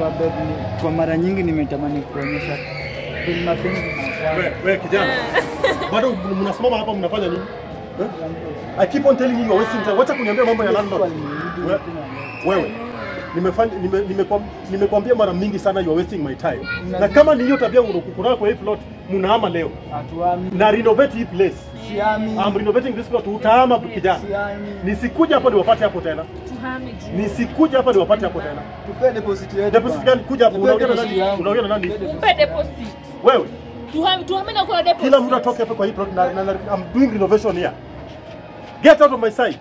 unajua babe, ni- kwa mara nyingi nimetamani kuonyesha penye mapenzi Wewe wewe kijana. Bado mnasimama hapa mnafanya nini? Eh? I keep on telling you you're wasting time. Wacha kuniambia mambo ya landlord. We- Wewe nimefanya nime, nimekwam- nimekwambia mara mingi sana you are wasting my time. Na kama ni hiyo tabia unakuwa kwa hii plot, mnahama leo. Hatuami. Na renovate hii place. Siami. I'm renovating this plot. Utahama kijana. Siami. Nisikuja hapa niwapate hapo tena. Tuhame juu. Nisikuja hapa niwapate hapo tena. Tupe deposit yetu. Deposit bwana. gani? Kuja hapo Tupe unaongea na deposit nani? yangu. Unaongea na nani? Mpe deposit. Wewe. Tuhame tuhame na kuna deposit. Kila mtu atoke hapa kwa hii plot na, na, na I'm doing renovation here. Get out of my sight.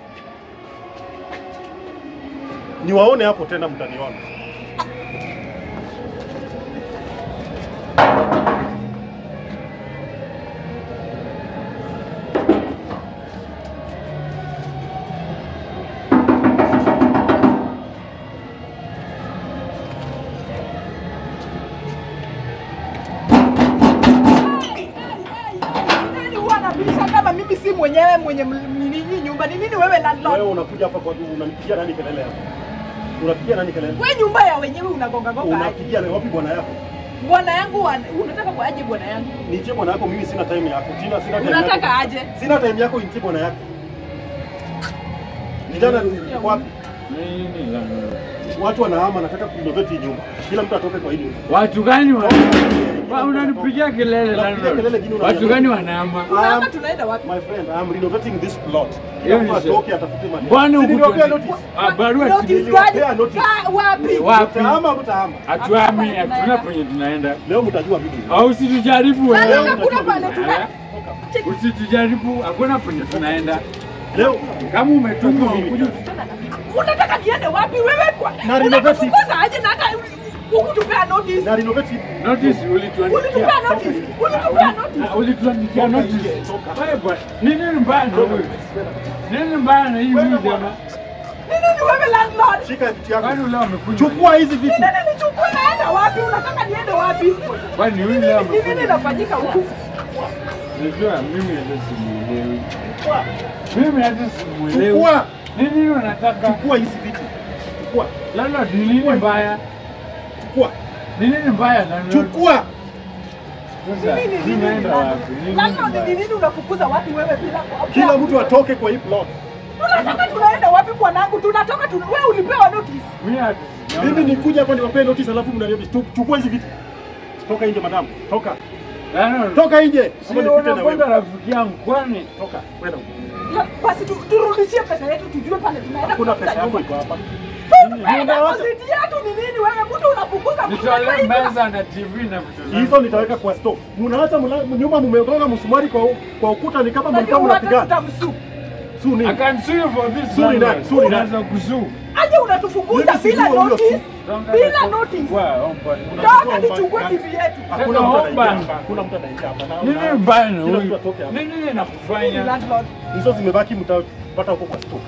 Niwaone hapo tena mtaniona. Nani huwa anabisha kama mimi si mwenyewe mwenye m- nini hii nyumba? Ni nini wewe landlord? Wewe unakuja hapa kwa unanipigia nani kelele hapa? Unapigia nani kelele? Wewe nyumba ya wenyewe unagonga gonga aje? Unapigia na wapi bwana yako? Bwana yangu wa- unataka kwa aje bwana yangu? Niitie bwana yako, mimi sina time yako. Tina, sina time Unataka yako. aje? Sina time yako, niitie bwana yako. Vijana wapi? Nini la- Watu wanahama, nataka kurenovate hii nyumba. Kila mtu atoke kwa hii nyumba. Watu gani wa Wa- unanipigia kelele Unapigia landlord. kelele gini Watu gani wanahama? Tunaama tunaenda wapi? My friend, I am renovating this plot. Hiyo Kila mtu ni sawa. atoke atafute mali. Bwana Si niliwapea huku notice? Ah, barua Notice si- niliwapea gani? notice. Ka- Wapi? wapi? Mtahama au mtahama? Hatuami, hatuna penye tunaenda. Leo mtajua mimi. Au usitujaribu Nani wewe. hakuna pale tuna Usitujaribu, hakuna penye tunaenda. Leo Kama umetumwa ukuje unataka niende wapi wewe kwa? Na renovate. Unatufukuza aje na hata huku tupea notice? na renovate notice ulituandikia. Ulitupea notice? Ulitupea notice? Ah, Ulituandikia notice. Wewe bwana, ni nini mbaya na huyu? Nini mbaya na hii huyu jamaa? Ni nini wewe landlord? shika vitu yako. Kwani leo amekuja? Chukua hizi vitu. Ni nini nichukue naenda wapi? Unataka niende wapi? Kwani Ni huyu nini leo ni nini amekuja? inafanyika huku? Unajua mimi hata simuelewi. Mimi hata simuelewi. Chukua. Ni nini unataka? Chukua hizi vitu. Chukua. Landlord, ni nini mbaya? Chukua. Ni nini mbaya landlord? Chukua. Sasa, Nini nini tunaenda landlord? wapi? Ni nini Landlord, ni mbaya? nini unafukuza watu wewe bila kuambia? Kila mtu atoke kwa hii plot. Tunataka tunaenda wapi bwanangu? Tunatoka tu wewe ulipewa notice. Mimi hata sijaona. Mimi nikuja hapa niwapee notice alafu mnaniambia tu- chukua hizi vitu. Toka nje madam. Toka. Landlord, Toka nje. si Ama nipite na unakwenda wewe. rafiki yangu kwani? Toka. Kwenda. Ya, Basi tu- turudishie pesa yetu tujue pale tunaenda. Hakuna kutafuta pesa yako nyumba. iko hapa. Wewe deposit yetu ni nini wewe? Mtu unafukuza mtu Nitolee kwa hii nyumba. meza na TV na vitu zangu. Hizo nitaweka kwa store. Mnaacha mla- nyumba mmegonga msumari kwa kwa ukuta ni kama mlikuwa Unajua hata mnapigana. tutamsu. Su nini? I can sue you for this. Sue ni landlord. nani? Sue ni nani? Unaweza kusue. Aje unatufukuza Mimi bila sijui huyo notice? Don't Bila get- notice. Wa, omba. Toka nichukue TV yetu. Hakuna Tena mtu omba. anaingia hapa. Hakuna mtu anaingia hapa. Na- Nini na- mbaya na kila huyu? mtu atoke hapa. Nini Nini inakufanya? landlord? Hizo zimebaki mtapata huko kwa store.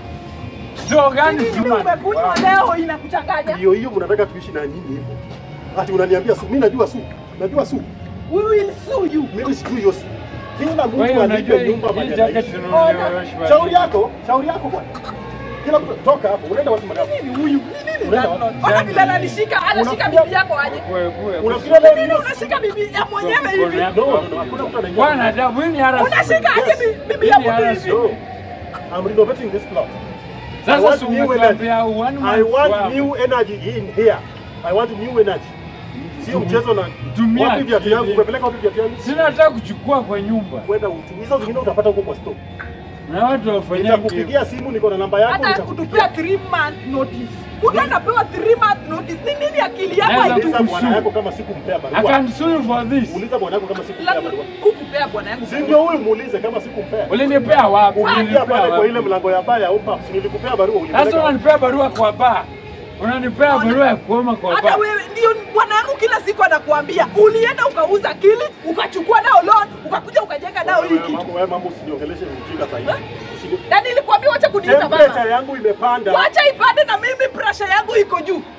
Sio gani Nini sima? umekunywa leo inakuchanganya? Hiyo hiyo mnataka tuishi na nyinyi hivyo. Ati unaniambia su, mimi najua su. Najua su. We will sue you. Mimi sijui hiyo su. Kila Wewe mtu unajua alipe hii nyumba hii mahali jacket anaishi. tunanunuliwa Washington. Shauri yako, shauri yako bwana. Kila mtu toka hapo, unaenda wapi madam? Nini huyu? Ni nini Unaenda landlord? wapi? Ona vile ananishika, anashika bibi yako aje? Kwe- kwe- Unafikiria Ni leo nini nini? unashika bibi ya mwenyewe Mkono hivi? yako. No, no, no, hakuna mtu anaingia. Bwana adabu, hii ni harassment. Unashika aje Yes. bi- bibi Hii ya ni mtu hivi? harassment. No. I'm renovating this plot. I Sasa want si new umetuambia energy. one I month want wako. new energy in here. I want new energy. Sio mchezo na Tumia wapi viatu yangu? akili. Umepeleka wapi viatu yangu? Sina hata kuchukua kwa nyumba Kwenda utu. Hizo zingine utapata huko kwa store. na watu wafanyia Nitakupigia simu, niko na namba yako. Hata nitakupigia. kutupea 3 month notice. Mtu anapewa 3 month notice. Ni nini akili yako Naweza haitu? Uliza bwana Kusu. yako kama sikumpea I barua. can sue you for this. Uliza bwana yako kama sikumpea Labda barua. ukupea bwana yangu. Si ndio huyu muulize kama sikumpea. Ulinipea wapi? Ukiingia Ulinipea pale kwa ile wapi? mlango ya baya au pubs, nilikupea barua Sasa ulipeleka. wapi? unanipea barua kwa baa. Unanipea barua ya kuoma kwa Hata baa. wewe ndio bwana yangu kila siku anakuambia ulienda ukauza kili ukachukua nao loan ukakuja ukajenga nao hii Wewe kitu. mambo wewe mambo usiniongeleshe ujinga sasa hivi. Usini- Na nilikwambia wacha kuniita Temperature mama. yangu imepanda. Wacha ipande na mimi pressure yangu iko juu.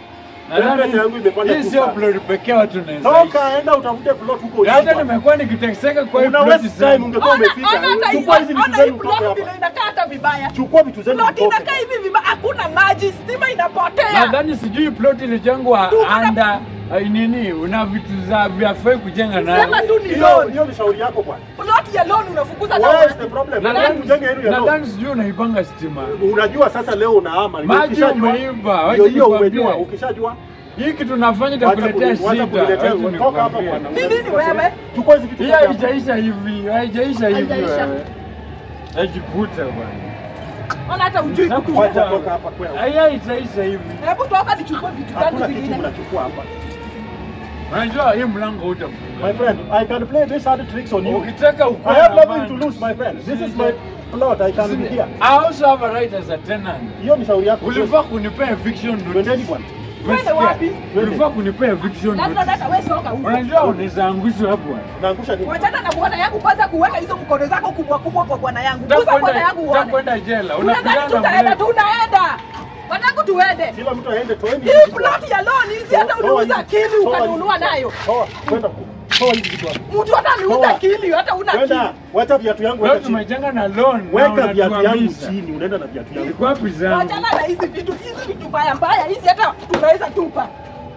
Temperature yangu imepanda hii tu sio sana. plot pekee watu wanaweza Toka enda utafute plot huko. ishi. Hata ulipo. nimekuwa nikiteseka kwa hii Una plot waste time sana. ungekuwa Ona, umefika. ona hata hii- Chukua hizi vitu ona hii zenu mtoke plot vile hapa. inakaa hata vibaya. Chukua vitu zenu Plot mtoke. inakaa hivi vibaya, hakuna maji, stima inapotea. Nadhani sijui plot ilijengwa Tu kuna- anda uh, nini, una vitu za vyafai kujenga Sema nayo. tu ni Hiyo loan. hiyo ni shauri yako bwana. Plot ya loan unafukuza na Where is the watu. problem? Nadhani Ujenge hilo ya loan. nadhani sijui unaipanga stima. Unajua sasa leo unahama. Maji Ukishajua- umeiba, wacha Hiyo hiyo nikwambie. umejua. Ukishajua Hii kitu nafanya Wacha itakuletea kuni- wacha shida. kuniletea- wacha toka hapa nikwambie. bwana. Ni nini wewe? Chukua hizi vitu Hii zote hapa. haijaisha hivi, haijaisha hivi Haijaisha. wewe. Najikuta bwana. Ona hata ujui kutu. Wacha toka hapa kwenda. Hii haitaisha hivi. Hebu toka nichukue vitu zangu Hakuna kitu zingine. mnachukua hapa. Unajua hii mlango My utafunga. friend, I can play this hard tricks on you. Ukitaka ukue I have na nothing to amani. lose, my friend. This is my plot. I can be here. I also have a right as a tenant. Hiyo ni shauri yako. Ulifaa kunipea eviction Twendeni notice. bwana. Twende wapi? Ulifaa kunipea eviction Labda notice. hata wewe soka huko. Unajua unaweza angushwa hapo. Naangusha nini? Wachana na bwana yangu kwanza kuweka hizo mkono zako kubwa kubwa kwa bwana yangu. Gusa bwana yangu uone. Utakwenda jela. Unadhani Unapigana tutaenda? na Tunaenda. Wanangu tuende. Kila mtu aende toeni. Hii plot ya loan hizi hata Toa uliuza hizi- kili toa ukanunua hizi- nayo. Toa, kwenda. Toa hizi vitu hapa. Mtu hata aliuza Toa. kili hata una kili. Kwenda. Wacha viatu yangu Leo weka chini. tumejenga na loan. na Weka viatu yangu unatuhamisha. chini. Unaenda na viatu yangu. Iko wapi zangu? Wachana na hizi vitu, hizi vitu mbaya mbaya hizi hata tunaweza tupa.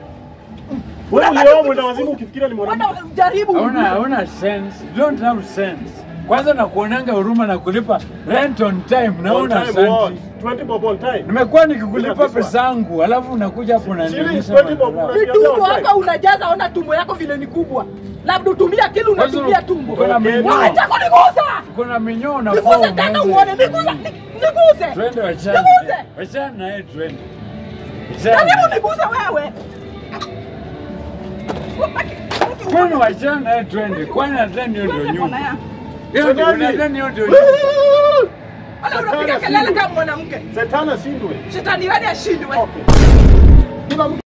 Wewe Unataka ulioa tu- mwenda wazimu ukifikiria ni mwanamke. Bwana jaribu. Hauna hauna sense. You don't have sense. Kwanza na kuonanga huruma na kulipa rent on time na On una time, what? santi. 20 bob on time. Nimekuwa nikikulipa Bila pesa yangu, alafu unakuja hapo Shilingi unanionyesha 20 bob. madharau. Ni tumbo hapa unajaza, ona tumbo yako vile ni kubwa. Labda utumia kili unatumia tumbo. Uko na minyoo. Wacha kunigusa. Uko na minyoo unafaa Niguse tena umeze. uone, nigusa, ni- niguse. Twende wachana. Niguse. Wachana na yeye twende. Jaribu Wachana. niguse wewe. Kwani wachana na yeye twende. Kwani nadhani hiyo ndio Twende nyumba. bwana yangu. Hiyo ndio Twendeni. nadhani hiyo ndio nyumba. Ona unapiga kelele kama mwanamke. Setana shindwe. Shetani wewe ashindwe. Okay. Kila mtu